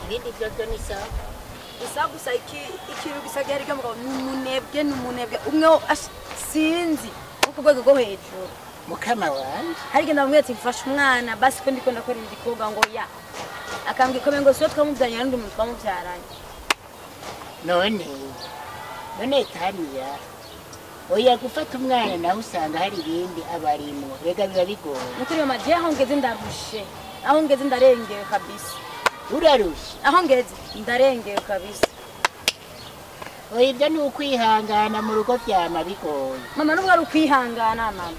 ibindi byo byo ni sawa gusa gusa iki- ikintu gisa gihari mugabo ni umunebwe ni umunebwe umwe wo- ash- sinzi wo ku rwego rwo hejuru mukama wanje hari igihe ndamubwira ati mfashe umwana basi ko ndiko ndakora igikorwa ngo ya akambwira ikomeye ngo siyo twamubyaranye n'undi muntu twamubyaranye none none taniya oya gufata umwana nawe usanga hari ibindi abarimwo rega biba bigoye nukuri mama je aho ngeze ndarushe aho ngeze ndarengewe kabisa urarusha aho ngeze ndarengewe kabisa oya ibyo ni ukwihangana mu rugo vyama bigoye mama nubwo ari ukwihangana mama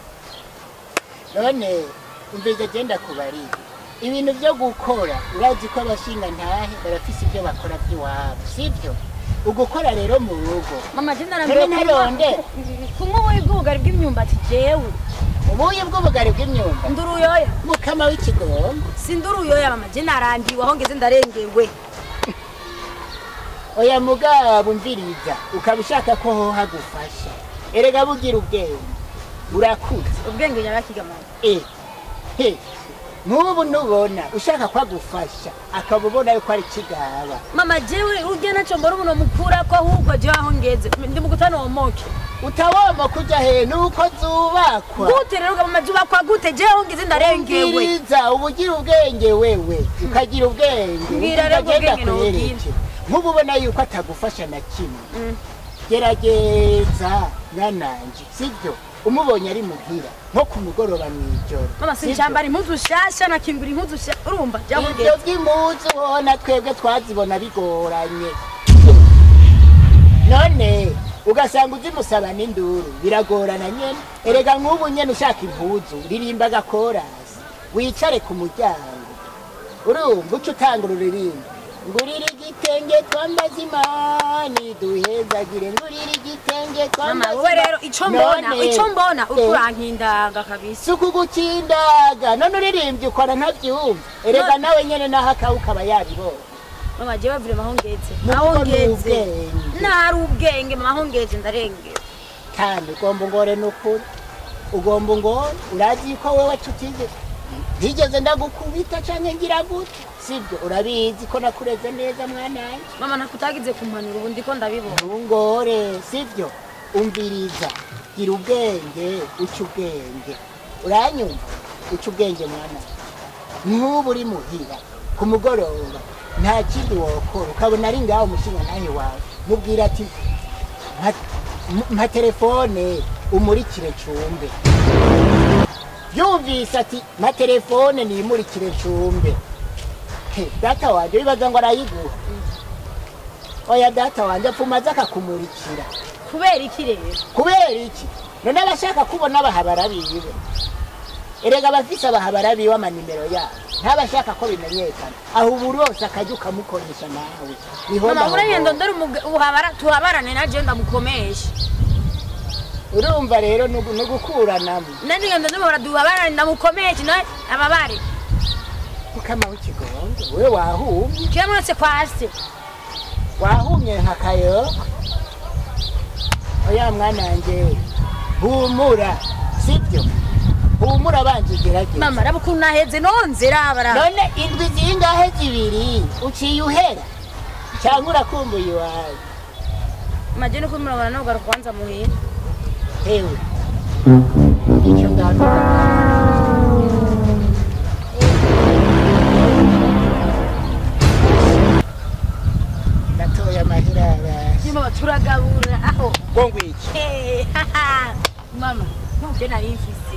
none umvize genda kubarira ibintu byo gukora urazi ko abashinga ntahe barafise ibyo bakora by'iwabo sibyo ugukora rero mu rugo mama je None ndarambiwe ntaronde. kumwe ubuyi bw'ubugari bw'imyumbati jewe ubuye bw'ubugari bw'imyumba nduruyoya mukama w'ikigomba sinduruyoya mama je narambiwe aho ngeze ndarengewe oya mugabo umviriza ukaba ushaka ko hoha gufasha erega bugira ubwenge urakuze ubwenge nyabakiga mama Eh, he nk'ubu nubona ushaka ko agufasha akaba ubona yuko ari kigaba mama jewe urya naco mbona umuntu mukura ko ahubwo jewe aho ngeze ndi mu gutana womoke utawoma kuja he nuko zubakwa gute rero mama jubakwa gute jewe aho ngeze ndarengewe Umviriza uba ugira ubwenge wewe ukagira ubwenge Mbwira rero ubwo ukagenda bwenge nobwira. kwereke nk'ubu ubona yuko atagufasha na kimwe Mm. gerageza mwananje sibyo umubonye ari muhira nko ku mugoroba mw'ijoro mama sibyo? sinshambara impuzu shasha nakingura impuzu shasha urumva jewe aho ibyo ngeze by'impuzu ubona twebwe twazibona bigoranye none ugasanga uzimusaba n'induru biragorana nyene erega nk'ubu nyene ushaka impuzu ririmba agakorasi wicare ku muryango urumva uca utanga ururirimbo ngurira igitenge twambaze imani duhezagire ngurira igitenge mama twambaze wowe rero ico mbona None, ico mbona eh, ukurankindanga kabisa si ukugukindaga none uririmbye ukora ntabyumva erega nawe nyene naho akawe ukaba yabibonye mama jewe vure aho ngeze Nuko aho ni ngeze ubwenge. ntari ubwenge mama aho ngeze ndarengewe kandi ugomba ungore n'ukuri ugomba ungore urazi ko wewe tutize ntigeze ndagukubita canke ngira gute sibyo urabizi ko nakureze neza mwananje mama nakutagize kumpanura ubu ndiko ndabibona ntungore sibyo umviriza gira ubwenge uca ubwenge uranyumva uca ubwenge mwana nk'ubu uri muhira ku mugoroba nta kindi wokora ukabona ari ngaho umushinga nawe wawe mubwira ati "Mpa- mpa telefone umurikire cumbe yumvise ati mpa telefone niyimurikire cumbe He, data wanje wibaza ngo arayiguha oya data wanje apfuma aza akakumurikira kubera iki rero kubera iki none abashaka kubona abahabara biwe erega abafise abahabara biwe amanimero yabo ntabashaka ko bimenyekana aho ubu rose akajya ukamukoresha nawe Bihomba mama uragenda ahomba. ndore umuga- uhabara tuhabarane na je ndamukomesha urumva rero ni ugu- ni ugukuranamo nandigenda ndumva duhabarane ndamukomesha nawe ababare mukama w'ikigongo we wahumye kiramutse kwa se wahumye nka kayoko oya mwana wanje humura sibyo humura banje gerageza mama raba ukuntu naheze nonze rabara none indwi zingahe zibiri uciye uhera cyangwa urakumbuye iwawe maje no kumurabana no garuka kwanza muhira hewe icyo ndavuga ndatoye amahera abasi nyuma turagabura aho ngo ngwiki Eh, haha. mama nkubyo nari mfise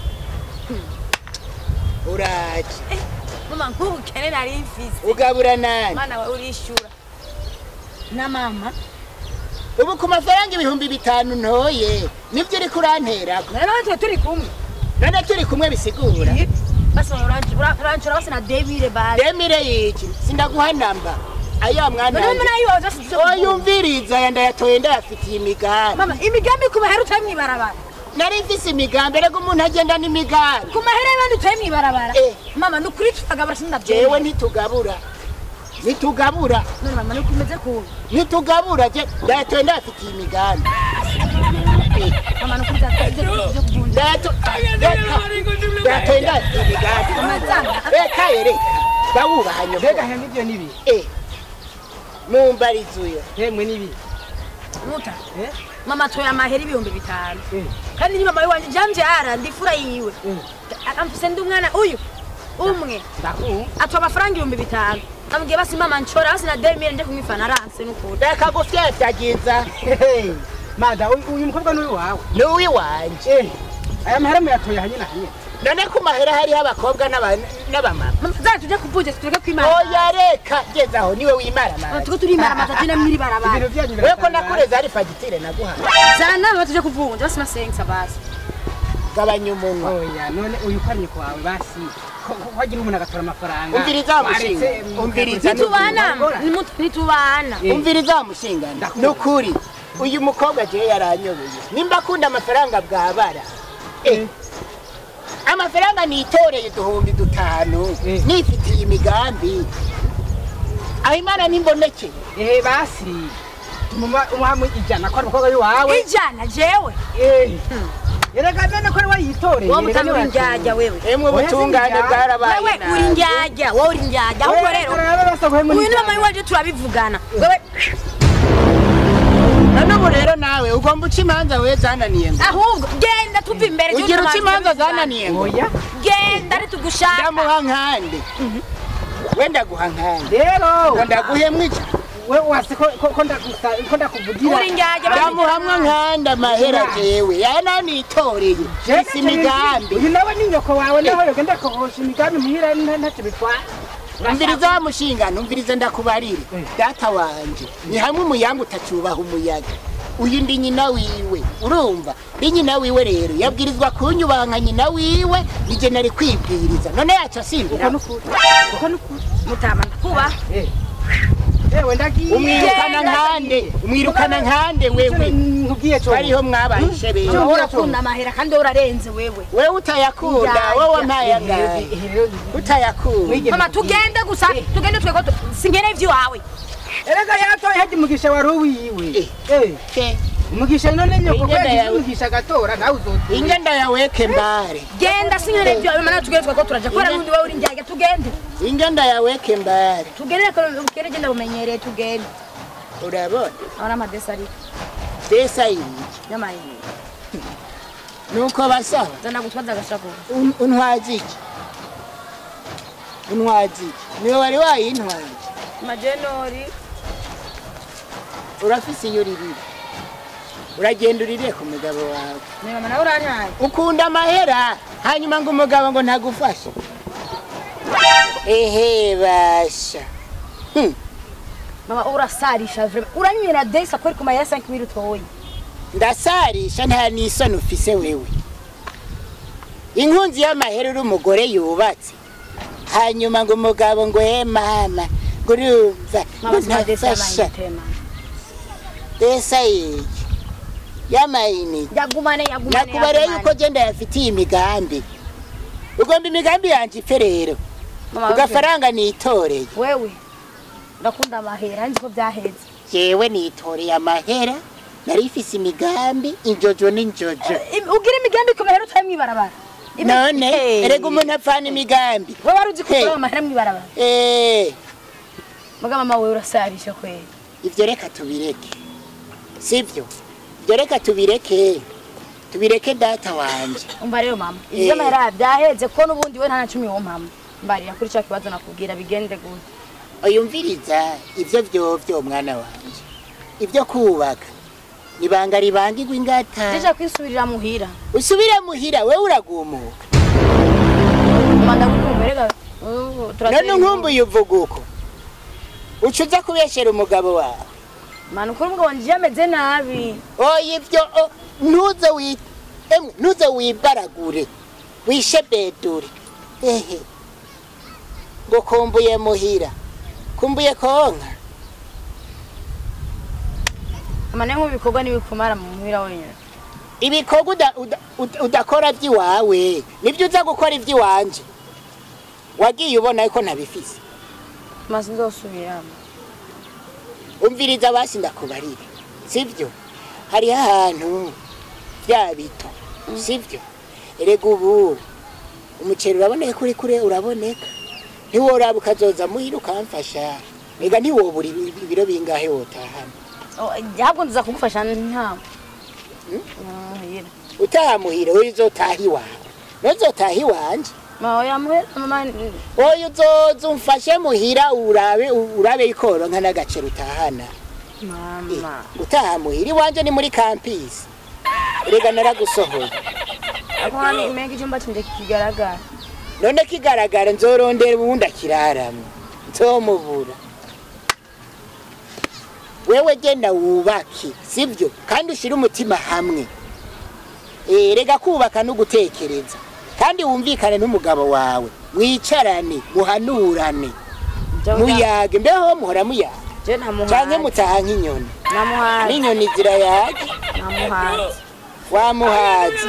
uraje Eh, mama nk'ubukene nari mfise ugabura nani mana we urishura na mama ubu ku mafaranga ibihumbi bitanu ntoye nibyo uri kuranterako rero twe turi kumwe none turi kumwe bisigura basi uranshura bose na debire bari demire yiki sindaguha namba aya mwana none wanjye. muna yibaza sivyo oyumviriza aya ndayatoye ndayafitiye imigambi mama imigambi ku mahera utaye mwibarabara nari mfise imigambi erega umuntu agenda n'imigambi ku mahera y'abandi utaye mwibarabara Eh. mama ni ukuri tutagabura jewe sindabyemera ntitugabura ntitugabura none mama ni ukumeze kubi ntitugabura je ndayatoye ndayafitiye imigambi Eh, mama ni ukuri tutagabura byo kuvunja ndayato- reka, ndayatoye ndayafitiye imigambi Amazana. reka yere ndawubaha nyoko mbega hemwe ibyo nibi Eh, mumbarizuyo hemwe nibi muta Eh? mama atoye amahera ibihumbi bitanu Eh. kandi ni mama wanje jambyara ndifura yiwe Eh. akamfise ndi umwana uyu umwe ndakumva atoye amafaranga ibihumbi bitanu namubwiye basi mama nshora basi na demire nje kumwifana aranse n'ukuri reka gufyatagiza Hehe. mada uyu uyu mukobwa n'uyu wawe n'uwiwanje Eh, aya mahera muyatoye hanyina hanyina none ku mahera hariho abakobwa n'aba- n'abamama mama zari tuje kuvunja tureke kwimara oya reka gezaho niwe wimara Mama, manje tuko turimara amazi na mwiri barabara ibintu byanyu wewe ko biratangaje. nakureze hari fagitire naguhaye zana mama tuje kuvunja basi masengisa basi gabanya umunwa oya none uyu ukamye kwawe basi ko- ko- wagira umuntu agatora amafaranga Umviriza wa mushinga. Waretse, Umviriza ntitubana Ngora. nimutu- ntitubana Eh. umviriza wa mushingana Ndakumva. ni ukuri uyu mukobwa jewe yaranyoboye nimba akunda amafaranga bwabara Eh, amafaranga nitoreye uduhumbi dutanu Eh. nifitiye imigambi aho imana nimbonekeye ehe basi tumuma umuhamu ijana ko ari umukobwa w'iwawe ijana jewe Eh. erega none ko ari wayitoreye wowe erega mutanga uri njyajya wewe emwe Oya, ubutungane sinjya. bwarabaye wewe uri nabi. njyajya wowe uri njyajya ahubwo rero uyu ni mama w'iwacu turabivugana wewe none ubu rero nawe ugomba uca imanza we zananiye ngo ahubwo genda tuva imbere ugira uca imanza zananiye ngo oya genda ari tugushaka ndamuha nkande we ndaguha nkande rero ngo ndaguhemwe ija we wasi ko ko- ko ndagusa- ko ndakuvugira uri njyajya ndamuhamwe nkande amahera jewe yananitoreye isi imigambi uyu nawe ni nyoko wawe nawe yogenda kohosha imigambi muhira nta- ntacyo bitwara umviriza wa mushinga numvirize ndakubarire Eh. data wanje ni hamwe umuyanga utacubaha umuyaga uyu ndi nyina wiwe urumva ndi nyina wiwe rero yabwirizwa kunyubaha nka nyina wiwe nije nari kwibwiriza none yacu uko asimbira nukuri uko nukuri mutama ndakuba Eh. ewe ndagiye umwirukana Genda. nkande umwirukana nkande wewe nkubwiye cyo bariho mwabaye ishebeye mama wowe urakunda amahera kandi wowe urarenze wewe wewe utayakunda Njya, wowe njya. wampaye angahe utayakunda Mwige- mama tugende gusa tugende twego singene ivy'iwawe erega yatoye hajya umugisha wari uwiwe Eh. Ke, umugisha none nyoko Ingenda kwagize yawe. umugisha agatora nawe uzotora ingenda yaweke mbare genda singene ivy'iwawe mama nawe tugende twego turaja kubera n'undi wowe uri njyajya tugende ingenda yaweke mbare tugende reka ukere genda umenyereye tugende urabona abona amadesi ari desa iyi y'amayinite nuko basaba zana gutwaza agashako Un- untwaza iki untwaza iki niwe wari wayintwaye majenori urafise iyo uririra uragenda urire ku mugabo wawe ni mama nawe uranyaye ukunda amahera hanyuma ngo umugabo ngo ntagufashe ehe basha Hmm, mama urasarisha vrema uranywera desi akweri ku mayera 5 mili utoye ndasarisha nta n'isoni ufise wewe inkunzi y'amahera uri umugore yubatse hanyuma ngo umugabo ngo he mama ngo urumva ngo mama sima desi ntafasha y'amayinite mama desa yiki y'amayinite yagumane yagumane nakubareye yuko genda yafitiye imigambi ugomba imigambi yanje ipfe rero mama ugafaranga nitoreye wewe ndakunda amahera nzi ko byaheze jewe nitoreye amahera nari ifise imigambi injojo n'injojo Im- ugira imigambi ku mahera utaye mwibarabara Imi- none Hey. erega umuntu apfana imigambi wewe wari uzi ko Hey. utoye amahera mwibarabara Eh, muga mama wewe urasarisha kweli ivyo reka tubireke sivyo ivyo reka tubireke tubireke data wanje umva rero mama Eh. ivyo amahera byaheze ko n'ubundi we nta na cumi wo mama mbarira kuri cya kibazo nakubwira bigende gute uyumviriza ivyo vyovyo mwana wanje ivyo kubaka ibanga ribangirwa ingata deja kwisubirira muhira usubire muhira wewe uragumuka mama ndagukumva rega none nkumbuye uvuga uko uca uza kubeshera umugabo wawe mana ukuri umugabo wanje yameze nabi oya ivyo o, ntuze wi emwe ntuze wibaragure wishebedure ehe ngo kumbuye muhira kumbuye konka mama nayo nk'ibikorwa n'ibikumara mu muhira wenyine ibikorwa uda- uda- uda- udakora vy'iwawe nivyo uza gukora ivy'iwanje wagiye ubona ko ntabifise maze nzosubiramo umviriza basi ndakubarire sivyo hariho ahantu vya bito sivyo erega ubu umuceri uraboneka uri kure uraboneka ntiworaba ukazoza muhira ukamfasha ega ntiwobura ibi- ibi- ibiro bingahe wotahana ntabwo nza kugufasha nta muhira utaha muhira oyo uzotaha iwawe nozotaha iwanje mama yamuhera mama oyo uzoza umfashe muhira urabe urabe ikoronka n'agaciro utahana Eh, mama utaha muhira iwanje ni muri kampisi rega naragusohoye ako hano imega icyumba cyanjye kigaragara none kigaragara nzorondera ubundi akiraramwe nzomubura wewe genda wubake sibyo kandi ushyire umutima hamwe Eh, rega kubaka no gutekereza kandi wumvikane n'umugabo wawe mwicarane muhanurane muyage mbeho muhora muyaga je canke namuhaye mutaha nk'inyoni namuhaye n'inyoni zirayaga namuhaye wamuhazi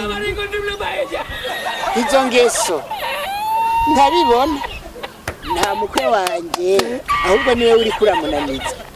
izo ngeso ntabibona nta mukwe wanje ahubwo niwe uri kuramunaniza